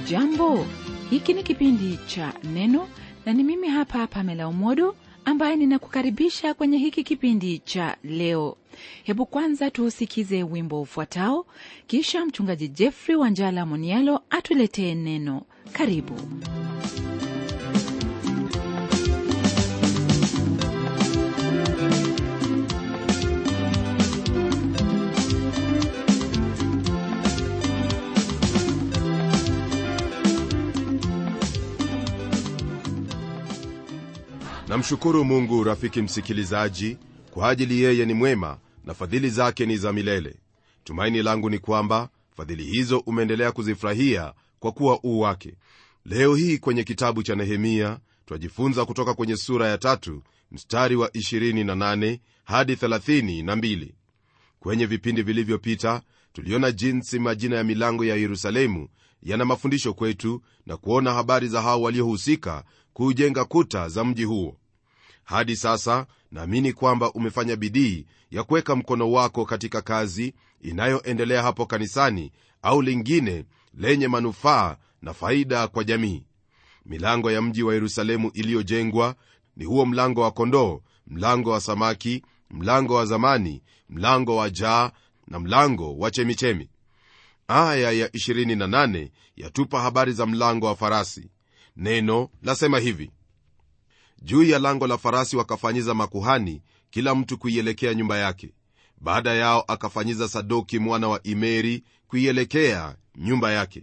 hujambo hiki ni kipindi cha neno na ni mimi hapa pamela umodo ambaye ninakukaribisha kwenye hiki kipindi cha leo hebu kwanza tuusikize wimbo ufuatao kisha mchungaji jeffrey wanjala monialo atuletee neno karibu namshukuru mungu rafiki msikilizaji kwa ajili yeye ni mwema na fadhili zake ni za milele tumaini langu ni kwamba fadhili hizo umeendelea kuzifurahia kwa kuwa uu wake leo hii kwenye kitabu cha nehemia twajifunza kutoka kwenye sura ya tatu mstari wa 28 hadi 32 kwenye vipindi vilivyopita tuliona jinsi majina ya milango ya yerusalemu yana mafundisho kwetu na kuona habari za hao waliohusika kuujenga kuta za mji huo hadi sasa naamini kwamba umefanya bidii ya kuweka mkono wako katika kazi inayoendelea hapo kanisani au lingine lenye manufaa na faida kwa jamii milango ya mji wa yerusalemu iliyojengwa ni huo mlango wa kondoo mlango wa samaki mlango wa zamani mlango wa jaa na mlango wa chemichemi aya ya 28 yatupa habari za mlango wa farasi neno lasema hivi juu ya lango la farasi wakafanyiza makuhani kila mtu kuielekea nyumba yake baada yao akafanyiza sadoki mwana wa imeri kuielekea nyumba yake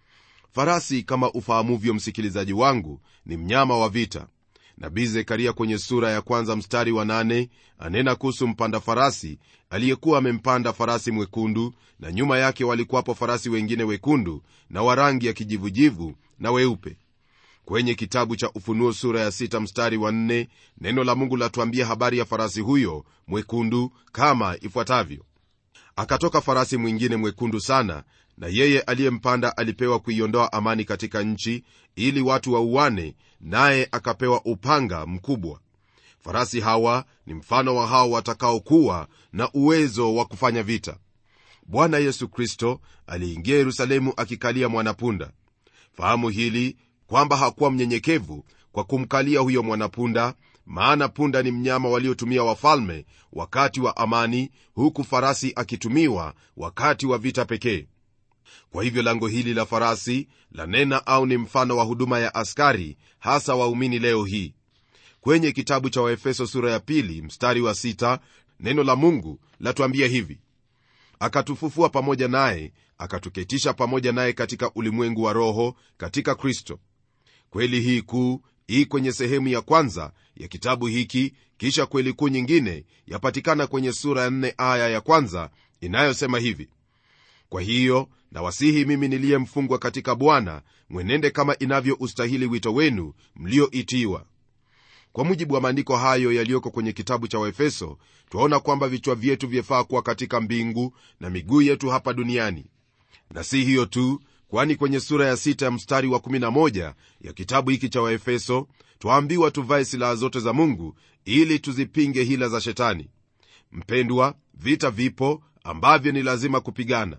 farasi kama ufahamuvyo msikilizaji wangu ni mnyama wa vita nabii zekaria kwenye sura ya kwanza mstari wa nane anena kuhusu mpanda farasi aliyekuwa amempanda farasi mwekundu na nyuma yake walikuwapo farasi wengine wekundu na wa rangi ya kijivujivu na weupe kwenye kitabu cha ufunuo sura ya sita mstari wa nne neno la mungu latuambia habari ya farasi huyo mwekundu kama ifuatavyo akatoka farasi mwingine mwekundu sana na yeye aliyempanda alipewa kuiondoa amani katika nchi ili watu wauane naye akapewa upanga mkubwa farasi hawa ni mfano wa hao watakaokuwa na uwezo wa kufanya vita bwana yesu kristo aliingia yerusalemu akikalia mwanapunda fahamu hili kwamba hakuwa mnyenyekevu kwa kumkalia huyo mwanapunda maana punda ni mnyama waliotumia wafalme wakati wa amani huku farasi akitumiwa wakati wa vita pekee kwa hivyo lango hili la farasi lanena au ni mfano wa huduma ya askari hasa waumini leo hii kwenye kitabu cha waefeso sura ya pili mstari wa sita, neno la mungu latuambia hivi akatufufua pamoja naye akatuketisha pamoja naye katika ulimwengu wa roho katika kristo kweli hii kuu hii kwenye sehemu ya kwanza ya kitabu hiki kisha kweli kuu nyingine yapatikana kwenye sura ya nne aya ya kwanza inayosema hivi kwa hiyo nawasihi mimi niliyemfungwa katika bwana mwenende kama inavyoustahili wito wenu mlioitiwa kwa mujibu wa maandiko hayo yaliyoko kwenye kitabu cha waefeso twaona kwamba vichwa vyetu vyafaa kuwa katika mbingu na miguu yetu hapa duniani na si hiyo tu kwani kwenye sura ya sita ya mstari wa 11 ya kitabu hiki cha waefeso twaambiwa tuvae silaha zote za mungu ili tuzipinge hila za shetani mpendwa vita vipo ambavyo ni lazima kupigana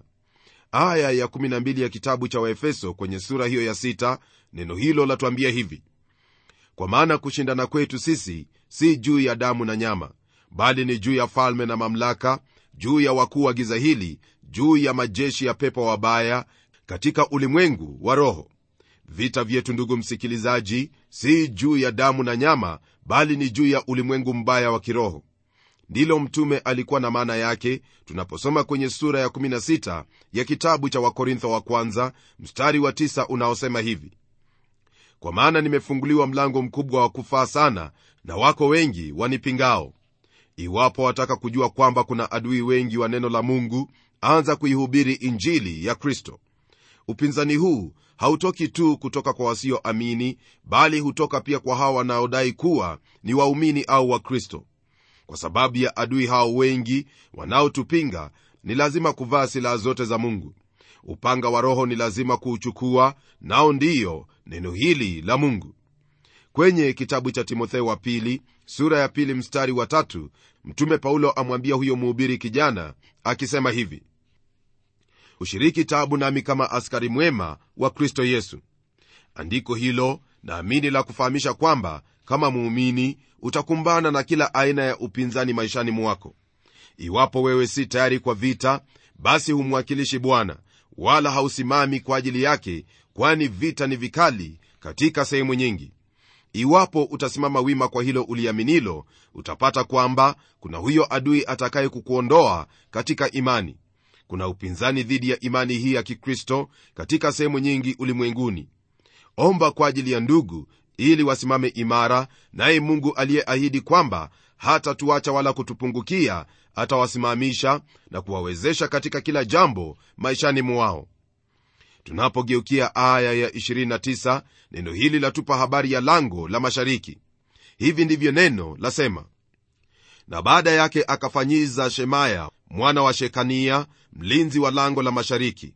aya ya 12 ya kitabu cha waefeso kwenye sura hiyo ya sita neno hilo latuambia hivi kwa maana kushindana kwetu sisi si juu ya damu na nyama bali ni juu ya falme na mamlaka juu ya wakuu wa giza hili juu ya majeshi ya pepo wabaya katika ulimwengu wa roho vita vyetu ndugu msikilizaji si juu ya damu na nyama bali ni juu ya ulimwengu mbaya wa kiroho ndilo mtume alikuwa na maana yake tunaposoma kwenye sura ya 16 ya kitabu cha wakorintho wa kwanza mstari wa 9 unaosema hivi kwa maana nimefunguliwa mlango mkubwa wa kufaa sana na wako wengi wanipingao iwapo wataka kujua kwamba kuna adui wengi wa neno la mungu anza kuihubiri injili ya kristo upinzani huu hautoki tu kutoka kwa wasioamini bali hutoka pia kwa hawa wanaodai kuwa ni waumini au wakristo kwa sababu ya adui hao wengi wanaotupinga ni lazima kuvaa silaha zote za mungu upanga wa roho ni lazima kuuchukua nao ndiyo neno hili la mungu kwenye kitabu cha timotheo wa pili sura ya pili mstari wa tatu mtume paulo amwambia huyo mhubiri kijana akisema hivi ushiriki tabu nami kama askari mwema wa kristo yesu andiko hilo naamini la kufahamisha kwamba kama muumini utakumbana na kila aina ya upinzani maishani mwako iwapo wewe si tayari kwa vita basi humwakilishi bwana wala hausimami kwa ajili yake kwani vita ni vikali katika sehemu nyingi iwapo utasimama wima kwa hilo uliaminilo utapata kwamba kuna huyo adui atakaye kukuondoa katika imani kuna upinzani dhidi ya imani hii ya kikristo katika sehemu nyingi ulimwenguni omba kwa ajili ya ndugu ili wasimame imara naye mungu aliyeahidi kwamba hatatuacha wala kutupungukia atawasimamisha na kuwawezesha katika kila jambo maishani mwao tunapogeukia aya ya 29 neno hili latupa habari ya lango la mashariki hivi ndivyo neno lasema na baada yake akafanyiza shemaya mwana wa shekania mlinzi wa lango la mashariki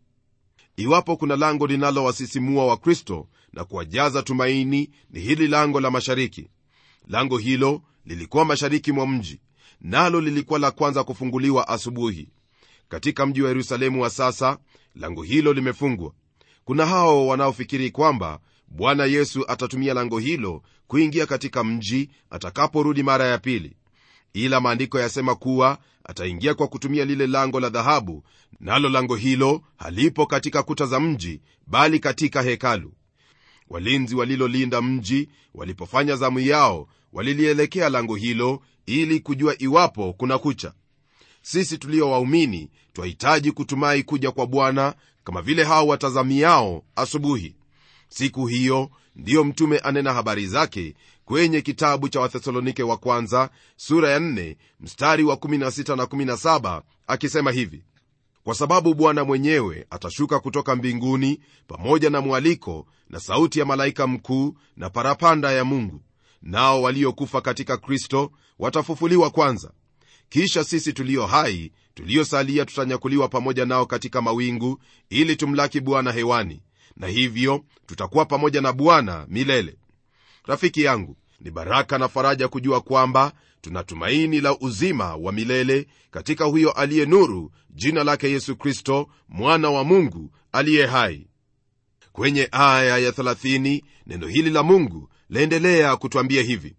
iwapo kuna lango linalowasisimua wakristo na kuwajaza tumaini ni hili lango la mashariki lango hilo lilikuwa mashariki mwa mji nalo lilikuwa la kwanza kufunguliwa asubuhi katika mji wa yerusalemu wa sasa lango hilo limefungwa kuna hao wanaofikiri kwamba bwana yesu atatumia lango hilo kuingia katika mji atakaporudi mara ya pili ila maandiko yasema kuwa ataingia kwa kutumia lile lango la dhahabu nalo lango hilo halipo katika kuta za mji bali katika hekalu walinzi walilolinda mji walipofanya zamu yao walilielekea lango hilo ili kujua iwapo kuna kucha sisi tulio waumini twahitaji kutumai kuja kwa bwana kama vile hao watazamiao asubuhi siku hiyo ndiyo mtume anena habari zake kwenye kitabu cha wathesalonike wa kwanza sura ya 4 mstari wa 16 na 17 akisema hivi kwa sababu bwana mwenyewe atashuka kutoka mbinguni pamoja na mwaliko na sauti ya malaika mkuu na parapanda ya mungu nao waliokufa katika kristo watafufuliwa kwanza kisha sisi tulio hai tuliosalia tutanyakuliwa pamoja nao katika mawingu ili tumlaki bwana hewani na hivyo tutakuwa pamoja na bwana milele rafiki yangu ni baraka na faraja kujua kwamba tuna tumaini la uzima wa milele katika huyo aliye nuru jina lake yesu kristo mwana wa mungu aliye hai kwenye aya ya 30 neno hili la mungu laendelea kutwambia hivi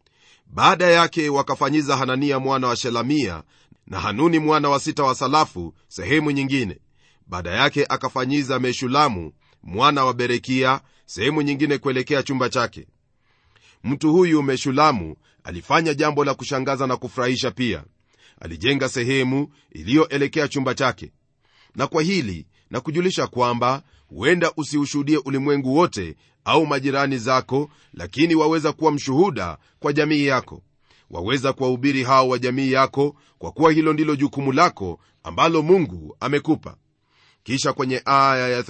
baada yake wakafanyiza hanania mwana wa shelamia na hanuni mwana wa sita wa salafu sehemu nyingine baada yake akafanyiza meshulamu mwana wa berekia sehemu nyingine kuelekea chumba chake mtu huyu meshulamu alifanya jambo la kushangaza na kufurahisha pia alijenga sehemu iliyoelekea chumba chake na kwa hili na kujulisha kwamba huenda usiushuhudie ulimwengu wote au majirani zako lakini waweza kuwa mshuhuda kwa jamii yako waweza kuwahubiri hao wa jamii yako kwa kuwa hilo ndilo jukumu lako ambalo mungu amekupa kisha kwenye aya ya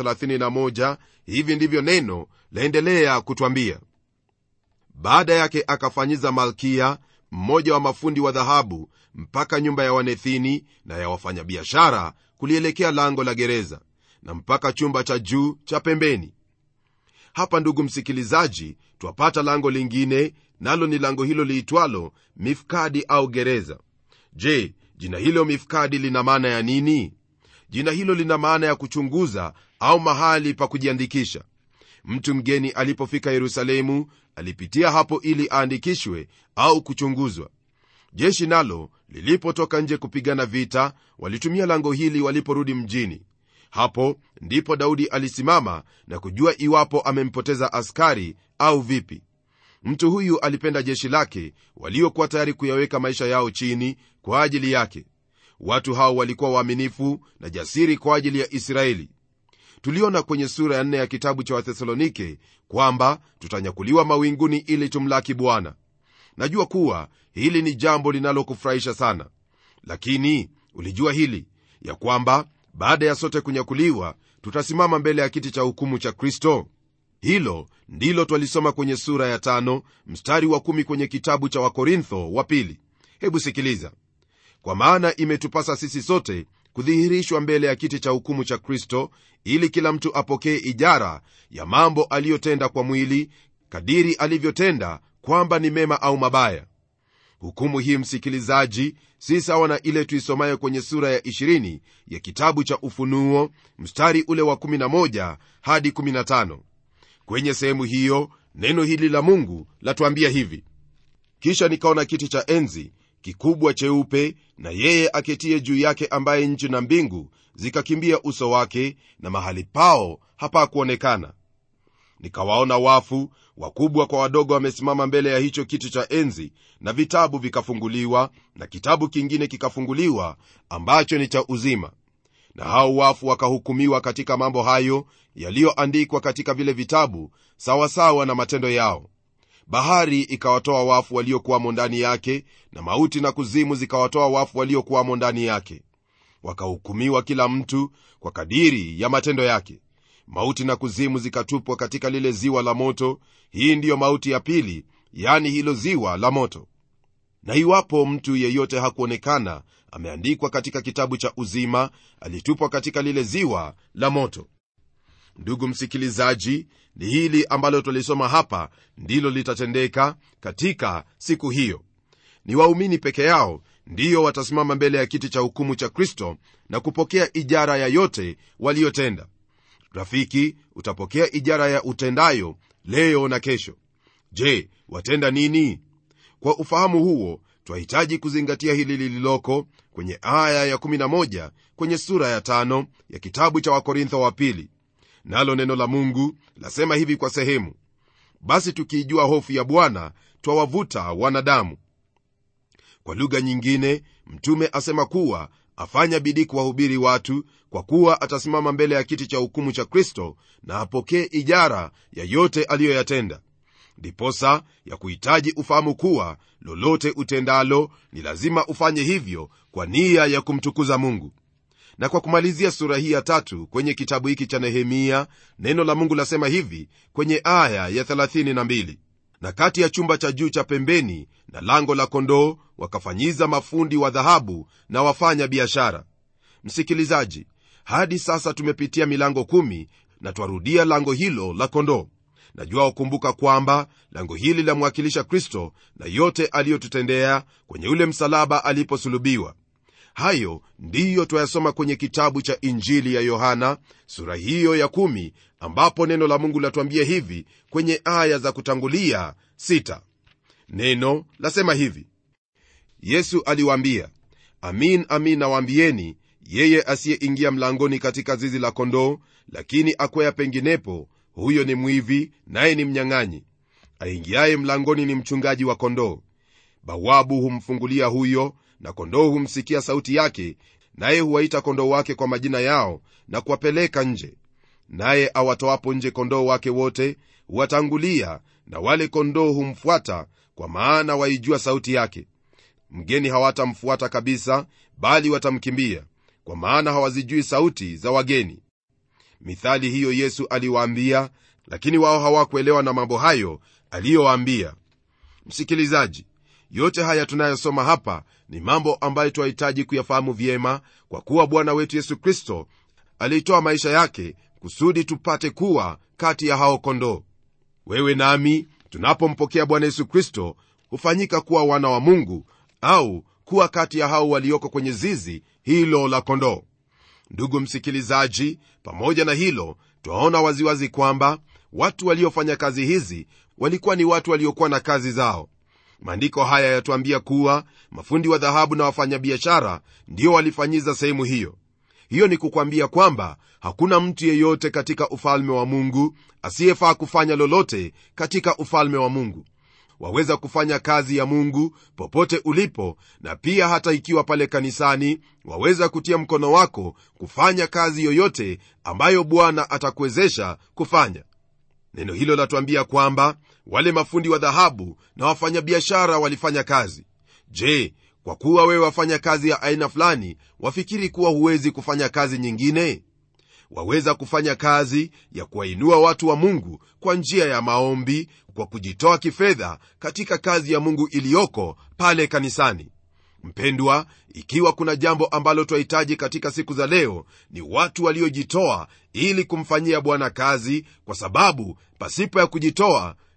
31 hivi ndivyo neno laendelea kutwambia baada yake akafanyiza malkia mmoja wa mafundi wa dhahabu mpaka nyumba ya wanethini na ya wafanyabiashara kulielekea lango la gereza na mpaka chumba cha juu cha pembeni hapa ndugu msikilizaji twapata lango lingine nalo ni lango hilo liitwalo mifkadi au gereza je jina hilo mifkadi lina maana ya nini jina hilo lina maana ya kuchunguza au mahali pa kujiandikisha mtu mgeni alipofika yerusalemu alipitia hapo ili aandikishwe au kuchunguzwa jeshi nalo lilipotoka nje kupigana vita walitumia lango hili waliporudi mjini hapo ndipo daudi alisimama na kujua iwapo amempoteza askari au vipi mtu huyu alipenda jeshi lake waliokuwa tayari kuyaweka maisha yao chini kwa ajili yake watu hao walikuwa waaminifu na jasiri kwa ajili ya israeli tuliona kwenye sura ya nne ya kitabu cha wathesalonike kwamba tutanyakuliwa mawinguni ili tumlaki bwana najua kuwa hili ni jambo linalokufurahisha sana lakini ulijua hili ya kwamba baada ya sote kunyakuliwa tutasimama mbele ya kiti cha hukumu cha kristo hilo ndilo twalisoma kwenye sura ya tano mstari wa kumi kwenye kitabu cha wakorintho wa pili hebu sikiliza kwa maana imetupasa sisi sote kudhihirishwa mbele ya kiti cha hukumu cha kristo ili kila mtu apokee ijara ya mambo aliyotenda kwa mwili kadiri alivyotenda kwamba ni mema au mabaya hukumu hii msikilizaji si sawa na ile tuisomayo kwenye sura ya 20 ya kitabu cha ufunuo mstari ule wa 11 hadi 15 kwenye sehemu hiyo neno hili la mungu latuambia hivi kisha nikaona kiti cha enzi kikubwa cheupe na yeye aketie juu yake ambaye nchi na mbingu zikakimbia uso wake na mahali pao hapakuonekana nikawaona wafu wakubwa kwa wadogo wamesimama mbele ya hicho kiti cha enzi na vitabu vikafunguliwa na kitabu kingine kikafunguliwa ambacho ni cha uzima na hao wafu wakahukumiwa katika mambo hayo yaliyoandikwa katika vile vitabu sawasawa na matendo yao bahari ikawatoa wafu waliokuwamo ndani yake na mauti na kuzimu zikawatoa wafu waliokuwamo ndani yake wakahukumiwa kila mtu kwa kadiri ya matendo yake mauti na kuzimu zikatupwa katika lile ziwa la moto hii ndiyo mauti ya pili yani hilo ziwa la moto na iwapo mtu yeyote hakuonekana ameandikwa katika kitabu cha uzima alitupwa katika lile ziwa la moto ndugu msikilizaji ni hili ambalo twalisoma hapa ndilo litatendeka katika siku hiyo ni waumini peke yao ndiyo watasimama mbele ya kiti cha hukumu cha kristo na kupokea ijara ya yote waliyotenda rafiki utapokea ijara ya utendayo leo na kesho je watenda nini kwa ufahamu huo twahitaji kuzingatia hili lililoko kwenye aya ya11 kwenye sura ya tano ya kitabu cha wakorintho wa pili nalo neno la mungu lasema hivi kwa sehemu basi tukiijua hofu ya bwana twawavuta wanadamu kwa lugha nyingine mtume asema kuwa afanya bidii kuwahubiri watu kwa kuwa atasimama mbele ya kiti cha hukumu cha kristo na apokee ijara ya yote aliyoyatenda ndiposa ya kuhitaji ufahamu kuwa lolote utendalo ni lazima ufanye hivyo kwa nia ya kumtukuza mungu na kwa kumalizia sura hii ya tatu kwenye kitabu hiki cha nehemia neno la mungu lasema hivi kwenye aya ya 32 na kati ya chumba cha juu cha pembeni na lango la kondoo wakafanyiza mafundi wa dhahabu na wafanya biashara msikilizaji hadi sasa tumepitia milango kumi na twarudia lango hilo la kondoo najua ukumbuka kwamba lango hili lamwakilisha kristo na yote aliyotutendea kwenye ule msalaba aliposulubiwa hayo ndiyo twayasoma kwenye kitabu cha injili ya yohana sura hiyo ya kumi, ambapo neno la mungu latuambia hivi kwenye aya za kutangulia sita. neno lasema hivi yesu aliwaambia amin amin nawaambieni yeye asiyeingia mlangoni katika zizi la kondoo lakini akwea penginepo huyo ni mwivi naye ni mnyang'anyi aingiaye mlangoni ni mchungaji wa kondoo bawabu humfungulia huyo na kondoo humsikia sauti yake naye huwaita kondoo wake kwa majina yao na kuwapeleka nje naye awatoapo nje kondoo wake wote huwatangulia na wale kondoo humfuata kwa maana waijua sauti yake mgeni hawatamfuata kabisa bali watamkimbia kwa maana hawazijui sauti za wageni mithali hiyo yesu aliwaambia lakini wao hawakuelewa na mambo hayo aliyowaambia msikilizaji yote haya tunayosoma hapa ni mambo ambayo twahitaji kuyafahamu vyema kwa kuwa bwana wetu yesu kristo aliitoa maisha yake kusudi tupate kuwa kati ya hao kondoo wewe nami tunapompokea bwana yesu kristo hufanyika kuwa wana wa mungu au kuwa kati ya hao walioko kwenye zizi hilo la kondoo ndugu msikilizaji pamoja na hilo twaona waziwazi kwamba watu waliofanya kazi hizi walikuwa ni watu waliokuwa na kazi zao maandiko haya yatuambia kuwa mafundi wa dhahabu na wafanyabiashara ndio walifanyiza sehemu hiyo hiyo ni kukwambia kwamba hakuna mtu yeyote katika ufalme wa mungu asiyefaa kufanya lolote katika ufalme wa mungu waweza kufanya kazi ya mungu popote ulipo na pia hata ikiwa pale kanisani waweza kutia mkono wako kufanya kazi yoyote ambayo bwana atakuwezesha kufanya neno hilo latuambia kwamba wale mafundi wa dhahabu na wafanyabiashara walifanya kazi je kwa kuwa wewe wafanya kazi ya aina fulani wafikiri kuwa huwezi kufanya kazi nyingine waweza kufanya kazi ya kuwainua watu wa mungu kwa njia ya maombi kwa kujitoa kifedha katika kazi ya mungu iliyoko pale kanisani mpendwa ikiwa kuna jambo ambalo twahitaji katika siku za leo ni watu waliojitoa ili kumfanyia bwana kazi kwa sababu pasipo ya kujitoa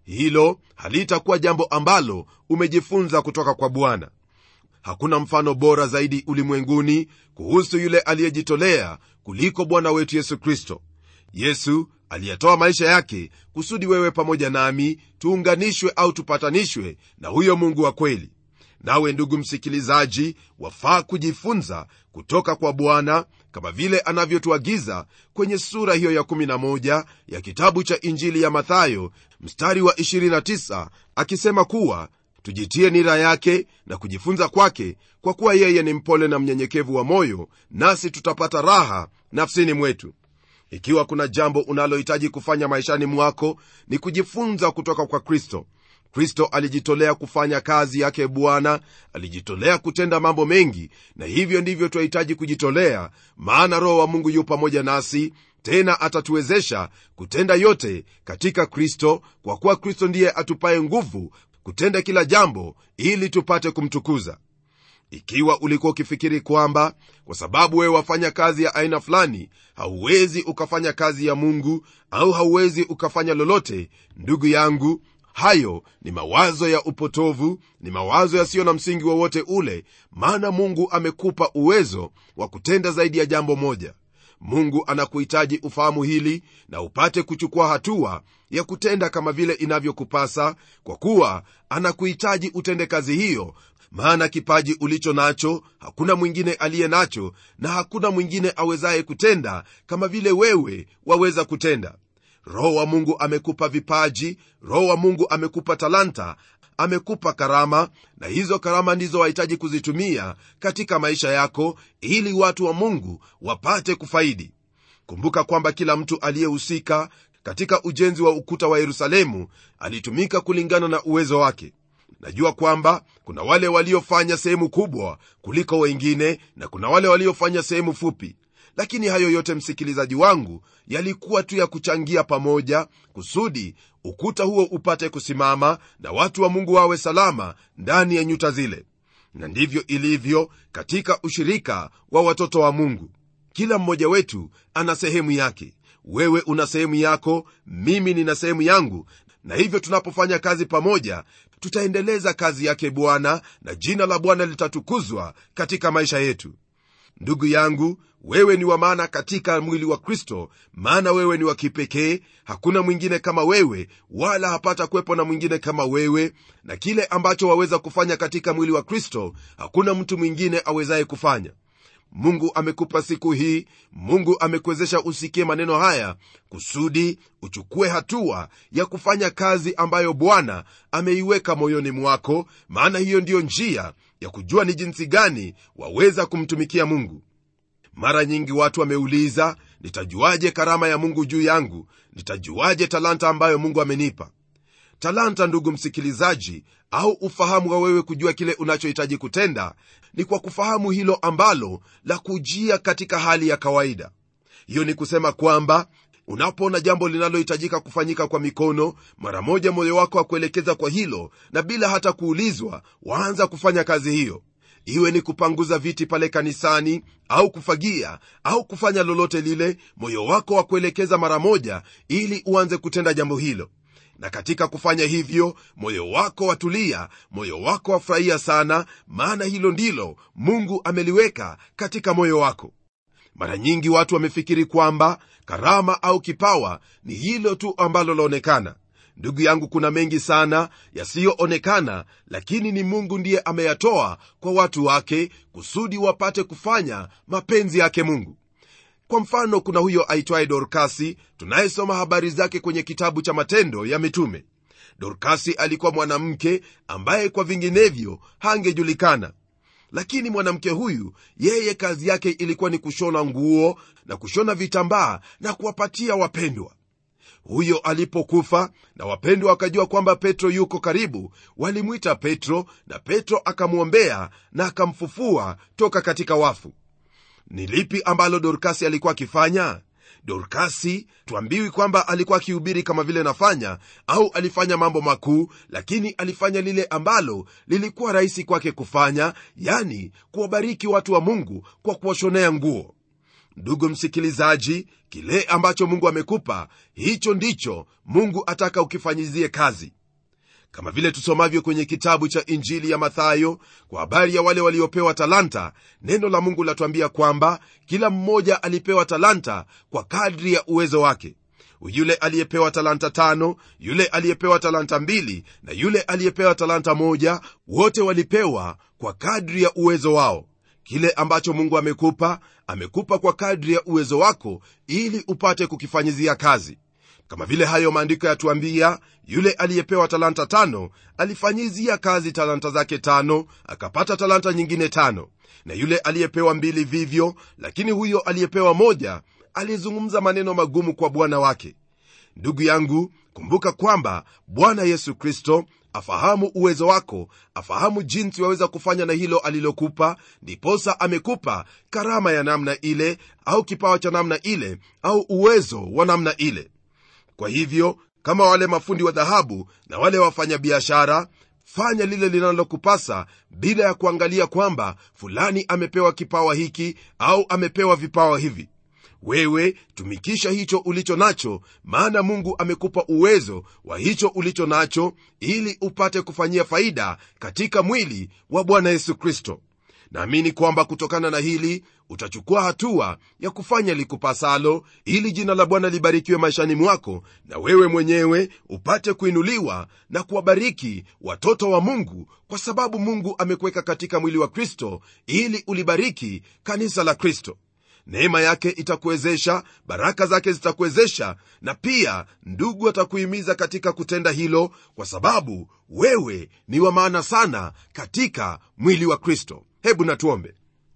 hilo halitakuwa jambo ambalo umejifunza kutoka kwa bwana hakuna mfano bora zaidi ulimwenguni kuhusu yule aliyejitolea kuliko bwana wetu yesu kristo yesu aliyetoa maisha yake kusudi wewe pamoja nami tuunganishwe au tupatanishwe na huyo mungu wa kweli nawe ndugu msikilizaji wafaa kujifunza kutoka kwa bwana kama vile anavyotuagiza kwenye sura hiyo ya 11 ya kitabu cha injili ya mathayo mstari wa 29 akisema kuwa tujitie nira yake na kujifunza kwake kwa kuwa yeye ni mpole na mnyenyekevu wa moyo nasi tutapata raha nafsini mwetu ikiwa kuna jambo unalohitaji kufanya maishani mwako ni kujifunza kutoka kwa kristo kristo alijitolea kufanya kazi yake bwana alijitolea kutenda mambo mengi na hivyo ndivyo twahitaji kujitolea maana roho wa mungu yu pamoja nasi tena atatuwezesha kutenda yote katika kristo kwa kuwa kristo ndiye atupaye nguvu kutenda kila jambo ili tupate kumtukuza ikiwa ulikuwa ukifikiri kwamba kwa sababu wewe wafanya kazi ya aina fulani hauwezi ukafanya kazi ya mungu au hauwezi ukafanya lolote ndugu yangu hayo ni mawazo ya upotovu ni mawazo yasiyo na msingi wowote ule maana mungu amekupa uwezo wa kutenda zaidi ya jambo moja mungu anakuhitaji ufahamu hili na upate kuchukua hatua ya kutenda kama vile inavyokupasa kwa kuwa anakuhitaji utende kazi hiyo maana kipaji ulicho nacho hakuna mwingine aliye nacho na hakuna mwingine awezaye kutenda kama vile wewe waweza kutenda roho wa mungu amekupa vipaji roho wa mungu amekupa talanta amekupa karama na hizo karama ndizo wahitaji kuzitumia katika maisha yako ili watu wa mungu wapate kufaidi kumbuka kwamba kila mtu aliyehusika katika ujenzi wa ukuta wa yerusalemu alitumika kulingana na uwezo wake najua kwamba kuna wale waliofanya sehemu kubwa kuliko wengine na kuna wale waliofanya sehemu fupi lakini hayo yote msikilizaji wangu yalikuwa tu ya kuchangia pamoja kusudi ukuta huo upate kusimama na watu wa mungu wawe salama ndani ya nyuta zile na ndivyo ilivyo katika ushirika wa watoto wa mungu kila mmoja wetu ana sehemu yake wewe una sehemu yako mimi nina sehemu yangu na hivyo tunapofanya kazi pamoja tutaendeleza kazi yake bwana na jina la bwana litatukuzwa katika maisha yetu ndugu yangu wewe ni wa maana katika mwili wa kristo maana wewe ni wa kipekee hakuna mwingine kama wewe wala hapata kuwepo na mwingine kama wewe na kile ambacho waweza kufanya katika mwili wa kristo hakuna mtu mwingine awezaye kufanya mungu amekupa siku hii mungu amekuwezesha usikie maneno haya kusudi uchukue hatua ya kufanya kazi ambayo bwana ameiweka moyoni mwako maana hiyo ndiyo njia ya kujua ni jinsi gani waweza kumtumikia mungu mara nyingi watu wameuliza nitajuaje karama ya mungu juu yangu nitajuaje talanta ambayo mungu amenipa talanta ndugu msikilizaji au ufahamu wa wewe kujua kile unachohitaji kutenda ni kwa kufahamu hilo ambalo la kujia katika hali ya kawaida hiyo ni kusema kwamba unapoona jambo linalohitajika kufanyika kwa mikono mara moja moyo wako akuelekeza kwa hilo na bila hata kuulizwa waanza kufanya kazi hiyo iwe ni kupanguza viti pale kanisani au kufagia au kufanya lolote lile moyo wako wa kuelekeza mara moja ili uanze kutenda jambo hilo na katika kufanya hivyo moyo wako watulia moyo wako wafurahia sana maana hilo ndilo mungu ameliweka katika moyo wako mara nyingi watu wamefikiri kwamba karama au kipawa ni hilo tu ambalo laonekana ndugu yangu kuna mengi sana yasiyoonekana lakini ni mungu ndiye ameyatoa kwa watu wake kusudi wapate kufanya mapenzi yake mungu kwa mfano kuna huyo aitwaye dorkasi tunayesoma habari zake kwenye kitabu cha matendo ya mitume dorkasi alikuwa mwanamke ambaye kwa vinginevyo hangejulikana lakini mwanamke huyu yeye kazi yake ilikuwa ni kushona nguo na kushona vitambaa na kuwapatia wapendwa huyo alipokufa na wapendwa wakajua kwamba petro yuko karibu walimwita petro na petro akamwombea na akamfufua toka katika wafu ni lipi ambalo dorkasi alikuwa akifanya dorkasi twambiwi kwamba alikuwa akihubiri kama vile nafanya au alifanya mambo makuu lakini alifanya lile ambalo lilikuwa rahisi kwake kufanya yani kuwabariki watu wa mungu kwa kuwashonea nguo ndugu msikilizaji kile ambacho mungu amekupa hicho ndicho mungu ataka ukifanyizie kazi kama vile tusomavyo kwenye kitabu cha injili ya mathayo kwa habari ya wale waliopewa talanta neno la mungu latuambia kwamba kila mmoja alipewa talanta kwa kadri ya uwezo wake yule aliyepewa talanta tano yule aliyepewa talanta mbili na yule aliyepewa talanta moja wote walipewa kwa kadri ya uwezo wao kile ambacho mungu amekupa amekupa kwa kadri ya uwezo wako ili upate kukifanyizia kazi kama vile hayo maandiko yatuambia yule aliyepewa talanta tano alifanyizia kazi talanta zake tano akapata talanta nyingine tano na yule aliyepewa mbili vivyo lakini huyo aliyepewa moja alizungumza maneno magumu kwa bwana wake ndugu yangu kumbuka kwamba bwana yesu kristo afahamu uwezo wako afahamu jinsi waweza kufanya na hilo alilokupa ndiposa amekupa karama ya namna ile au kipawa cha namna ile au uwezo wa namna ile kwa hivyo kama wale mafundi wa dhahabu na wale wafanyabiashara fanya lile linalokupasa bila ya kuangalia kwamba fulani amepewa kipawa hiki au amepewa vipawa hivi wewe tumikisha hicho ulicho nacho maana mungu amekupa uwezo wa hicho ulicho nacho ili upate kufanyia faida katika mwili wa bwana yesu kristo naamini kwamba kutokana na hili utachukua hatua ya kufanya likupasalo ili jina la bwana libarikiwe maishani mwako na wewe mwenyewe upate kuinuliwa na kuwabariki watoto wa mungu kwa sababu mungu amekuweka katika mwili wa kristo ili ulibariki kanisa la kristo neema yake itakuwezesha baraka zake zitakuwezesha na pia ndugu atakuhimiza katika kutenda hilo kwa sababu wewe ni wa maana sana katika mwili wa kristo hebu natuombe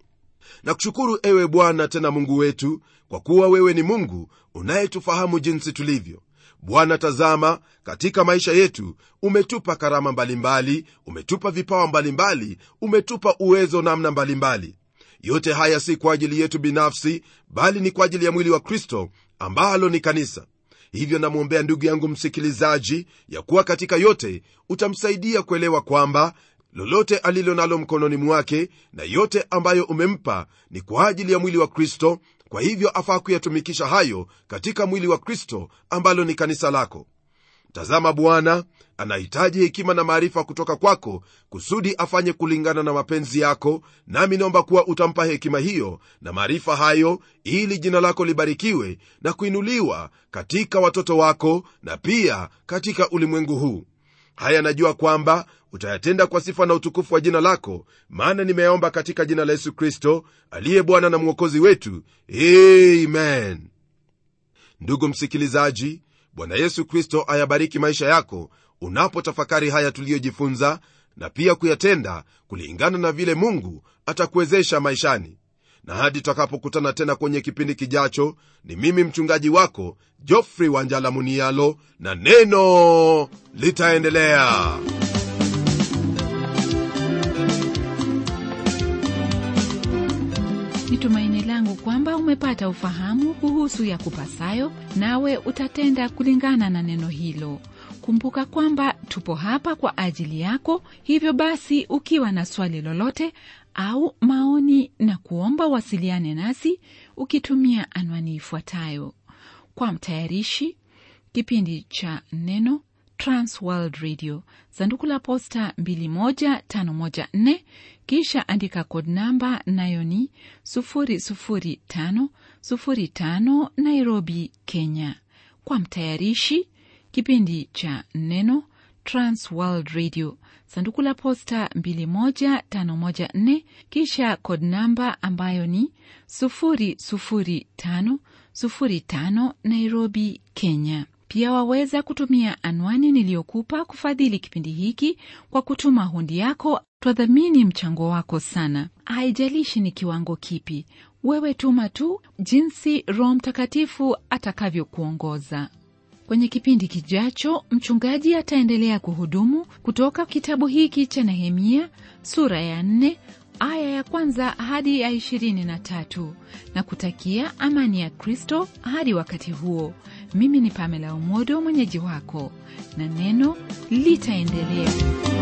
na kushukuru ewe bwana tena mungu wetu kwa kuwa wewe ni mungu unayetufahamu jinsi tulivyo bwana tazama katika maisha yetu umetupa karama mbalimbali mbali, umetupa vipawa mbalimbali mbali, umetupa uwezo namna mbalimbali mbali yote haya si kwa ajili yetu binafsi bali ni kwa ajili ya mwili wa kristo ambalo ni kanisa hivyo namwombea ndugu yangu msikilizaji ya kuwa katika yote utamsaidia kuelewa kwamba lolote alilo nalo mkononi mwake na yote ambayo umempa ni kwa ajili ya mwili wa kristo kwa hivyo afaa kuyatumikisha hayo katika mwili wa kristo ambalo ni kanisa lako tazama bwana anahitaji hekima na maarifa kutoka kwako kusudi afanye kulingana na mapenzi yako nami naomba kuwa utampa hekima hiyo na maarifa hayo ili jina lako libarikiwe na kuinuliwa katika watoto wako na pia katika ulimwengu huu haya najua kwamba utayatenda kwa sifa na utukufu wa jina lako maana nimeyaomba katika jina la yesu kristo aliye bwana na mwokozi wetu amen ndugu msikilizaji bwana yesu kristo ayabariki maisha yako unapotafakari haya tuliyojifunza na pia kuyatenda kulingana na vile mungu atakuwezesha maishani na hadi tutakapokutana tena kwenye kipindi kijacho ni mimi mchungaji wako jofrey wanjala munialo na neno litaendelea ni tumaini langu kwamba umepata ufahamu kuhusu ya kupasayo nawe utatenda kulingana na neno hilo kumbuka kwamba tupo hapa kwa ajili yako hivyo basi ukiwa na swali lolote au maoni na kuomba wasiliane nasi ukitumia anwani ifuatayo kwa mtayarishi kipindi cha neno transworld radio sanduku la posta 21514 kisha andika kod namba nayo ni 00505 nairobi kenya kwa mtayarishi kipindi cha neno transworld radio sanduku la posta 21514 kisha kod namba ambayo ni 00505 nairobi kenya pia waweza kutumia anwani niliyokupa kufadhili kipindi hiki kwa kutuma hundi yako twadhamini mchango wako sana haijalishi ni kiwango kipi wewe tuma tu jinsi roho mtakatifu atakavyokuongoza kwenye kipindi kijacho mchungaji ataendelea kuhudumu kutoka kitabu hiki cha nehemia sura ya 4 aya ya kwanza hadi ya ishirini na tatu na kutakia amani ya kristo hadi wakati huo mimi ni pamela umodo mwenyeji wako na neno litaendelea